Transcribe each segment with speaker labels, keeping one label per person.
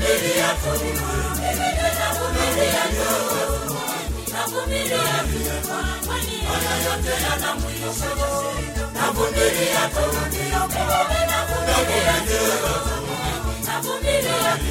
Speaker 1: navumilia tu, navumilia tu, navumilia tu, haya yote yana mwisho. Navumilia tu, navumilia tu, navumilia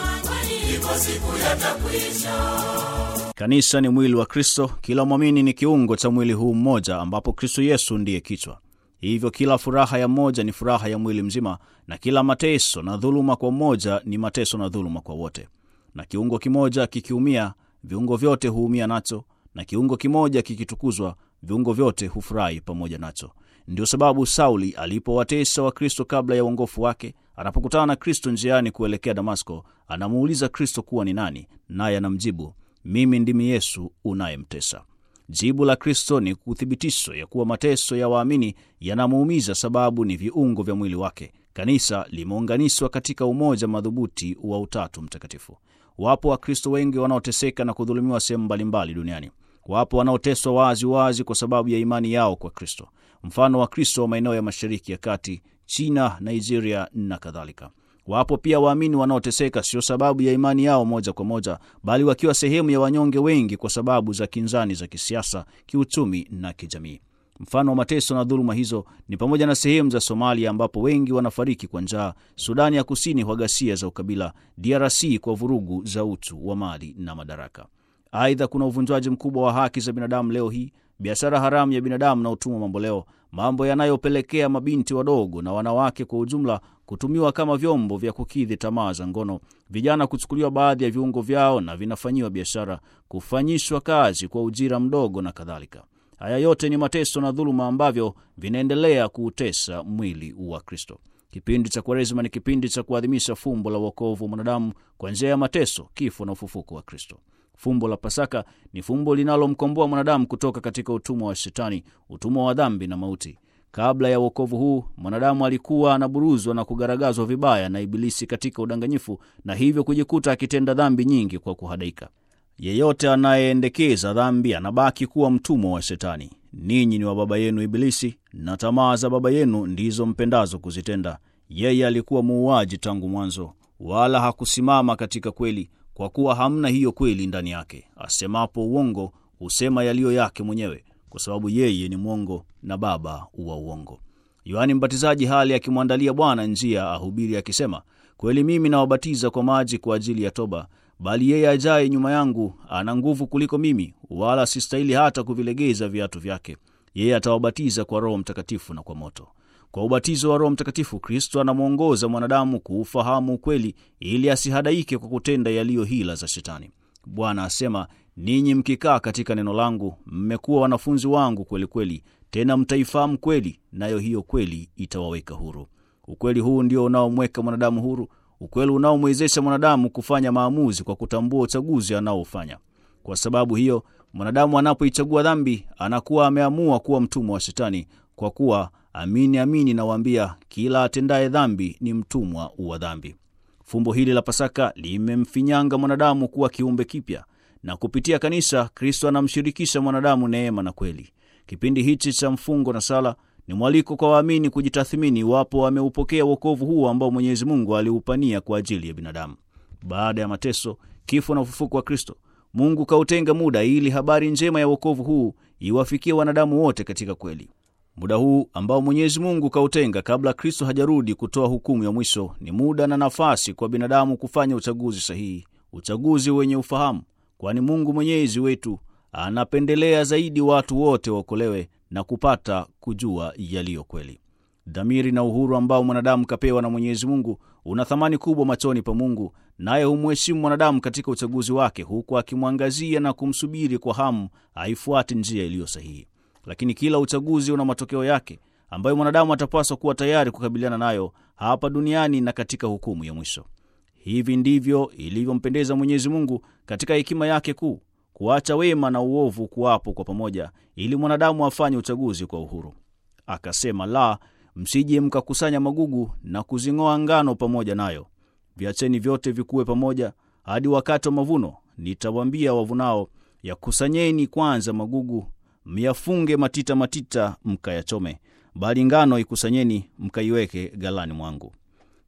Speaker 1: tu, iko siku yatakwisha.
Speaker 2: Kanisa ni mwili wa Kristo. Kila mwamini ni kiungo cha mwili huu mmoja, ambapo Kristo Yesu ndiye kichwa. Hivyo kila furaha ya mmoja ni furaha ya mwili mzima, na kila mateso na dhuluma kwa mmoja ni mateso na dhuluma kwa wote. Na kiungo kimoja kikiumia, viungo vyote huumia nacho, na kiungo kimoja kikitukuzwa, viungo vyote hufurahi pamoja nacho. Ndio sababu Sauli alipowatesa wa Kristo kabla ya uongofu wake, anapokutana na Kristo njiani kuelekea Damasko, anamuuliza Kristo kuwa ni nani, naye anamjibu mimi ndimi Yesu unayemtesa. Jibu la Kristo ni uthibitisho ya kuwa mateso ya waamini yanamuumiza, sababu ni viungo vya mwili wake. Kanisa limeunganishwa katika umoja madhubuti wa Utatu Mtakatifu. Wapo Wakristo wengi wanaoteseka na kudhulumiwa sehemu mbalimbali duniani. Wapo wanaoteswa wazi wazi kwa sababu ya imani yao kwa Kristo, mfano wa Kristo wa maeneo ya Mashariki ya Kati, China, Nigeria na kadhalika. Wapo pia waamini wanaoteseka sio sababu ya imani yao moja kwa moja, bali wakiwa sehemu ya wanyonge wengi kwa sababu za kinzani za kisiasa, kiuchumi na kijamii. Mfano wa mateso na dhuluma hizo ni pamoja na sehemu za Somalia ambapo wengi wanafariki kwa njaa, Sudani ya Kusini kwa ghasia za ukabila, DRC kwa vurugu za uchu wa mali na madaraka. Aidha, kuna uvunjwaji mkubwa wa haki za binadamu leo hii, biashara haramu ya binadamu na utumwa mamboleo, mambo yanayopelekea mabinti wadogo na wanawake kwa ujumla kutumiwa kama vyombo vya kukidhi tamaa za ngono, vijana kuchukuliwa baadhi ya viungo vyao na vinafanyiwa biashara, kufanyishwa kazi kwa ujira mdogo na kadhalika. Haya yote ni mateso na dhuluma ambavyo vinaendelea kuutesa mwili wa Kristo. Kipindi cha Kwaresima ni kipindi cha kuadhimisha fumbo la wokovu wa mwanadamu kwa njia ya mateso, kifo na ufufuko wa Kristo. Fumbo la Pasaka ni fumbo linalomkomboa mwanadamu kutoka katika utumwa wa Shetani, utumwa wa dhambi na mauti. Kabla ya wokovu huu, mwanadamu alikuwa anaburuzwa na kugaragazwa vibaya na Ibilisi katika udanganyifu, na hivyo kujikuta akitenda dhambi nyingi kwa kuhadaika. Yeyote anayeendekeza dhambi anabaki kuwa mtumwa wa Shetani. Ninyi ni wa baba yenu Ibilisi, na tamaa za baba yenu ndizo mpendazo kuzitenda. Yeye alikuwa muuaji tangu mwanzo, wala hakusimama katika kweli, kwa kuwa hamna hiyo kweli ndani yake. Asemapo uongo, husema yaliyo yake mwenyewe, kwa sababu yeye ni mwongo na baba wa uongo. Yohani Mbatizaji hali akimwandalia Bwana njia, ahubiri akisema, kweli mimi nawabatiza kwa maji kwa ajili ya toba, bali yeye ajaye nyuma yangu ana nguvu kuliko mimi, wala sistahili hata kuvilegeza viatu vyake. Yeye atawabatiza kwa Roho Mtakatifu na kwa moto. Kwa ubatizo wa Roho Mtakatifu, Kristo anamwongoza mwanadamu kuufahamu ukweli, ili asihadaike kwa kutenda yaliyo hila za Shetani. Bwana asema, ninyi mkikaa katika neno langu, mmekuwa wanafunzi wangu kweli kweli, tena mtaifahamu kweli, nayo hiyo kweli itawaweka huru. Ukweli huu ndio unaomweka mwanadamu huru, ukweli unaomwezesha mwanadamu kufanya maamuzi kwa kutambua uchaguzi anaofanya. Kwa sababu hiyo, mwanadamu anapoichagua dhambi, anakuwa ameamua kuwa mtumwa wa Shetani, kwa kuwa amini amini nawaambia, kila atendaye dhambi ni mtumwa wa dhambi. Fumbo hili la Pasaka limemfinyanga mwanadamu kuwa kiumbe kipya, na kupitia kanisa Kristo anamshirikisha mwanadamu neema na kweli. Kipindi hichi cha mfungo na sala ni mwaliko kwa waamini kujitathimini iwapo wameupokea wokovu huo ambao Mwenyezi Mungu aliupania kwa ajili ya binadamu. Baada ya mateso, kifo na ufufuko wa Kristo, Mungu kautenga muda ili habari njema ya wokovu huu iwafikie wanadamu wote katika kweli. Muda huu ambao Mwenyezi Mungu kautenga kabla Kristo hajarudi kutoa hukumu ya mwisho ni muda na nafasi kwa binadamu kufanya uchaguzi sahihi, uchaguzi wenye ufahamu, kwani Mungu Mwenyezi wetu anapendelea zaidi watu wote waokolewe na kupata kujua yaliyo kweli. Dhamiri na uhuru ambao mwanadamu kapewa na Mwenyezi Mungu una thamani kubwa machoni pa Mungu, naye humheshimu mwanadamu katika uchaguzi wake, huku akimwangazia na kumsubiri kwa hamu aifuate njia iliyo sahihi. Lakini kila uchaguzi una matokeo yake ambayo mwanadamu atapaswa kuwa tayari kukabiliana nayo hapa duniani na katika hukumu ya mwisho. Hivi ndivyo ilivyompendeza Mwenyezi Mungu katika hekima yake kuu, kuacha wema na uovu kuwapo kwa pamoja, ili mwanadamu afanye uchaguzi kwa uhuru. Akasema, la, msije mkakusanya magugu na kuzing'oa ngano pamoja nayo, viacheni vyote vikuwe pamoja hadi wakati wa mavuno. Nitawaambia wavunao, yakusanyeni kwanza magugu myafunge matita matita, mkayachome, bali ngano ikusanyeni, mkaiweke ghalani mwangu.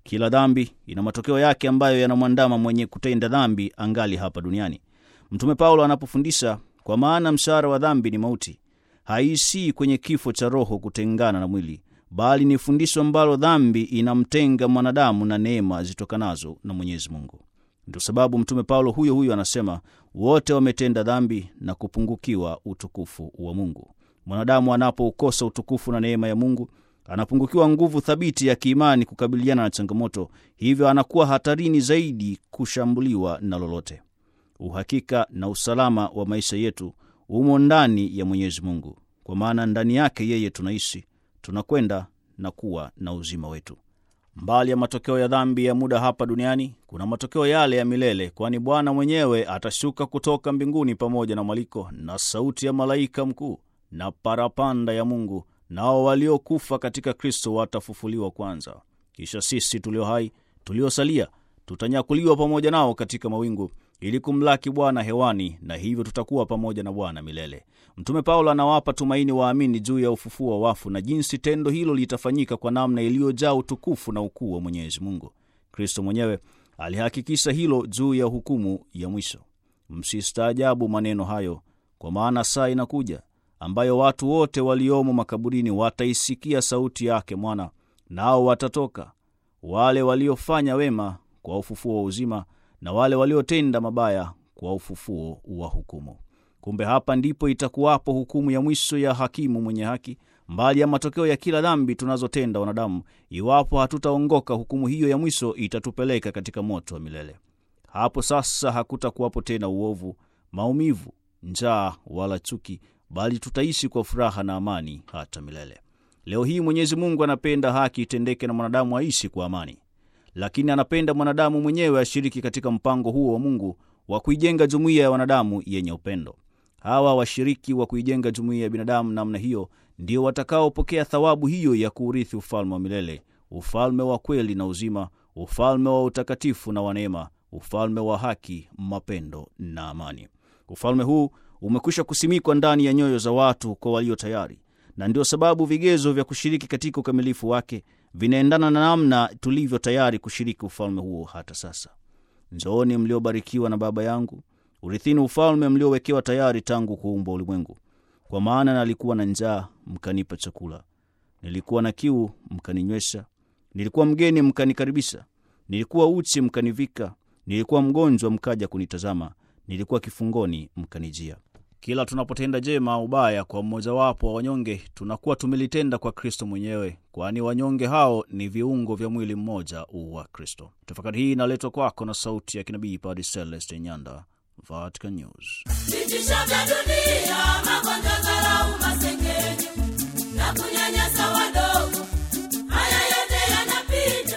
Speaker 2: Kila dhambi ina matokeo yake ambayo yanamwandama mwenye kutenda dhambi angali hapa duniani. Mtume Paulo anapofundisha, kwa maana mshahara wa dhambi ni mauti, haisii kwenye kifo cha roho kutengana na mwili, bali ni fundisho ambalo dhambi inamtenga mwanadamu na neema zitokanazo na Mwenyezi Mungu. Ndio sababu Mtume Paulo huyo huyo anasema, wote wametenda dhambi na kupungukiwa utukufu wa Mungu. Mwanadamu anapoukosa utukufu na neema ya Mungu anapungukiwa nguvu thabiti ya kiimani kukabiliana na changamoto, hivyo anakuwa hatarini zaidi kushambuliwa na lolote. Uhakika na usalama wa maisha yetu umo ndani ya Mwenyezi Mungu, kwa maana ndani yake yeye tunaishi, tunakwenda na kuwa na uzima wetu. Mbali ya matokeo ya dhambi ya muda hapa duniani, kuna matokeo yale ya milele, kwani Bwana mwenyewe atashuka kutoka mbinguni pamoja na mwaliko na sauti ya malaika mkuu na parapanda ya Mungu, nao waliokufa katika Kristo watafufuliwa kwanza. Kisha sisi tulio hai tuliosalia tutanyakuliwa pamoja nao katika mawingu ili kumlaki Bwana hewani, na hivyo tutakuwa pamoja na Bwana milele. Mtume Paulo anawapa tumaini waamini juu ya ufufuo wa wafu na jinsi tendo hilo litafanyika kwa namna iliyojaa utukufu na ukuu wa Mwenyezi Mungu. Kristo mwenyewe alihakikisha hilo juu ya hukumu ya mwisho. Msistaajabu maneno hayo, kwa maana saa inakuja ambayo watu wote waliomo makaburini wataisikia sauti yake mwana, nao watatoka, wale waliofanya wema kwa ufufuo wa uzima, na wale waliotenda mabaya kwa ufufuo wa hukumu. Kumbe hapa ndipo itakuwapo hukumu ya mwisho ya hakimu mwenye haki, mbali ya matokeo ya kila dhambi tunazotenda wanadamu. Iwapo hatutaongoka, hukumu hiyo ya mwisho itatupeleka katika moto wa milele. Hapo sasa hakutakuwapo tena uovu, maumivu, njaa wala chuki, bali tutaishi kwa furaha na amani hata milele. Leo hii Mwenyezi Mungu anapenda haki itendeke na mwanadamu aishi kwa amani, lakini anapenda mwanadamu mwenyewe ashiriki katika mpango huo wa Mungu wa kuijenga jumuiya ya wanadamu yenye upendo. Hawa washiriki wa kuijenga jumuiya ya binadamu namna hiyo ndio watakaopokea thawabu hiyo ya kuurithi ufalme wa milele, ufalme wa kweli na uzima, ufalme wa utakatifu na wa neema, ufalme wa haki, mapendo na amani. Ufalme huu umekwisha kusimikwa ndani ya nyoyo za watu kwa walio tayari, na ndio sababu vigezo vya kushiriki katika ukamilifu wake vinaendana na namna tulivyo tayari kushiriki ufalme huo hata sasa. Njooni mliobarikiwa na Baba yangu, urithini ufalme mliowekewa tayari tangu kuumbwa ulimwengu. Kwa maana nalikuwa na njaa, mkanipa chakula; nilikuwa na kiu, mkaninywesha; nilikuwa mgeni, mkanikaribisha; nilikuwa uchi, mkanivika; nilikuwa mgonjwa, mkaja kunitazama; nilikuwa kifungoni, mkanijia. Kila tunapotenda jema au baya kwa mmojawapo wa wanyonge, tunakuwa tumelitenda kwa Kristo mwenyewe, kwani wanyonge hao ni viungo vya mwili mmoja wa Kristo. Tafakari hii inaletwa kwako na sauti ya kinabii Padre Celeste Nyanda, Vatican News.
Speaker 1: vitisho vya dunia, magonjwa, dharau, masengenyo na kunyanyasa wadogo, haya yote yanapita.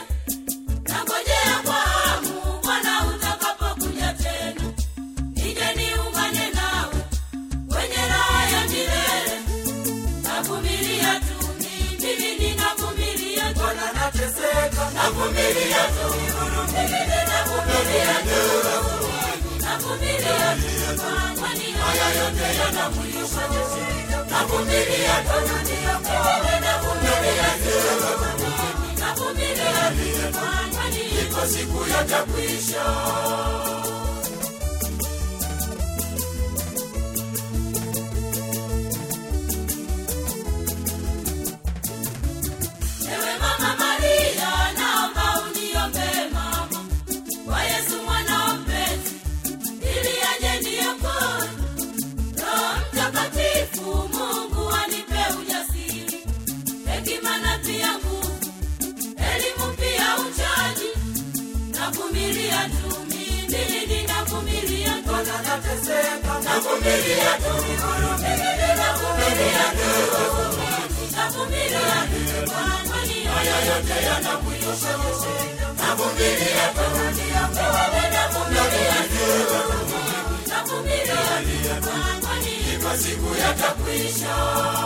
Speaker 1: Nangojea kwa hamu Bwana utakapokuja tena, nije niungane nawe kwenye raha ya milele. Navumilia tu mimi, ninavumilia tu, Bwana nateseka, navumilia tu, mimi ninavumilia tu navumilia tu, kwani haya yote yana mwisho. Navumilia tu, wewe navumilia tu, navumilia tu, kwani iko siku yatakwisha. Ewe Mama Maria, naomba uniombee mama kwa Yesu mwana wa mpenzi, ili aje niokoe. Roho Mtakatifu, Mungu anipe ujasiri, hekima na pia nguvu, elimu pia uchaji. Navumilia tu mimi, ninavumilia tu, navumilia tu, mimi ninavumilia tu navumilia tu, kwani haya yote yana mwisho. Navumilia tu, wewe navumilia tu, navumilia tu, kwani iko siku yatakwisha.